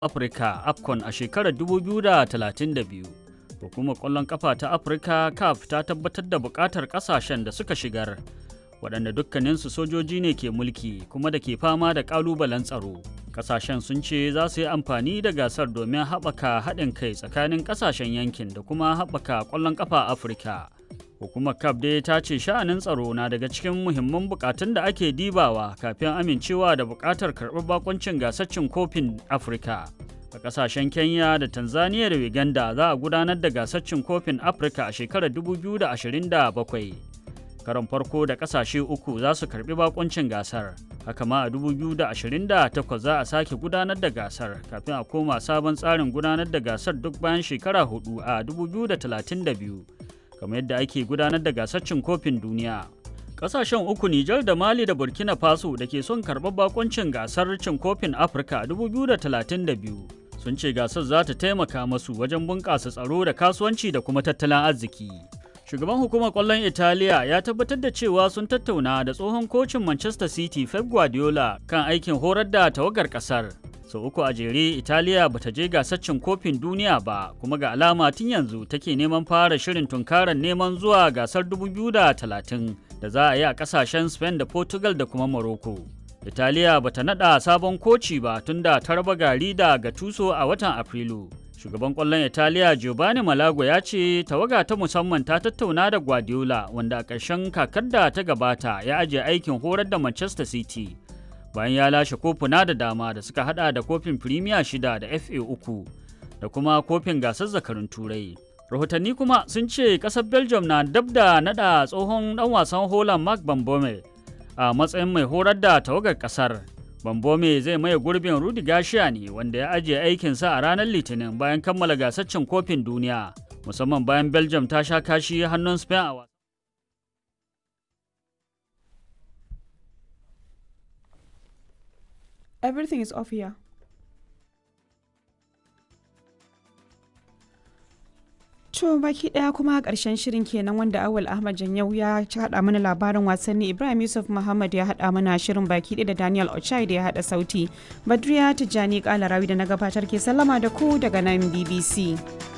Afirka AFCON a shekarar 2032. Hukumar ƙwallon ƙafa ta Afirka CAF ta tabbatar da buƙatar ƙasashen da suka shigar, waɗanda dukkaninsu sojoji ne ke mulki kuma da ke fama da ƙalubalen tsaro. Ƙasashen sun ce za su yi amfani da gasar domin haɓaka haɗin kai tsakanin ƙasashen yankin da kuma haɓaka ƙwallon ƙafa Afirka. Hukumar CAF dai ta ce sha'anin tsaro na daga cikin muhimman bukatun da ake dibawa kafin amincewa da buƙatar karɓar bakoncin gasar cin kofin Afirka. A ƙasashen Kenya da Tanzania da Uganda za a gudanar da gasar cin kofin Afirka a shekarar 2027. Karon farko da ƙasashe uku za su karɓi bakoncin gasar. Haka ma a 2028 za a sake gudanar da gasar kafin a koma sabon tsarin gudanar da gasar duk bayan shekara hudu a 2032. kamar yadda ake gudanar da gasar cin kofin duniya. Kasashen uku Nijar da Mali da Burkina Faso da ke son karɓar bakoncin gasar cin kofin Afirka 2032 sun ce gasar za ta taimaka masu wajen bunƙasa tsaro da kasuwanci da kuma tattalin arziki. Shugaban hukumar ƙwallon Italiya ya tabbatar da cewa sun tattauna da tsohon kocin Manchester City Pep Guardiola kan aikin horar da tawagar ƙasar. sau so, uku a jere italiya bata je gasar cin kofin duniya ba kuma ga alama tun yanzu take neman fara shirin tunkarar neman zuwa gasar 2030 da za a yi a kasashen spain da portugal da kuma morocco italiya bata nada sabon koci ba tun da ta raba gari da gatuso a watan afrilu shugaban kwallon italiya giovanni malago ya ce tawaga ta musamman ta tattauna da guardiola wanda a ƙarshen kakar da ta gabata ya ajiye aikin horar da manchester city bayan ya lashe kofuna da dama da suka hada da kofin firimiya shida da fa uku da kuma kofin gasar zakarun turai rahotanni kuma sun ce kasar belgium na dab da nada tsohon dan wasan holland mark bambome a matsayin mai horar da tawagar kasar bambome zai maye gurbin rudi gashiya ne wanda ya ajiye aikinsa a ranar litinin bayan kammala gasar cin kofin duniya musamman bayan belgium ta sha kashi hannun spain a Everything is off here. To baki daya kuma karshen shirin kenan wanda Awal Ahmad Janyau ya haɗa mana labarin wasanni Ibrahim Yusuf Muhammad ya haɗa mana shirin baki ɗaya da Daniel Ochai da ya haɗa sauti. Badriya Tijjani Kalarawi da na gabatar ke sallama da ku daga nan BBC.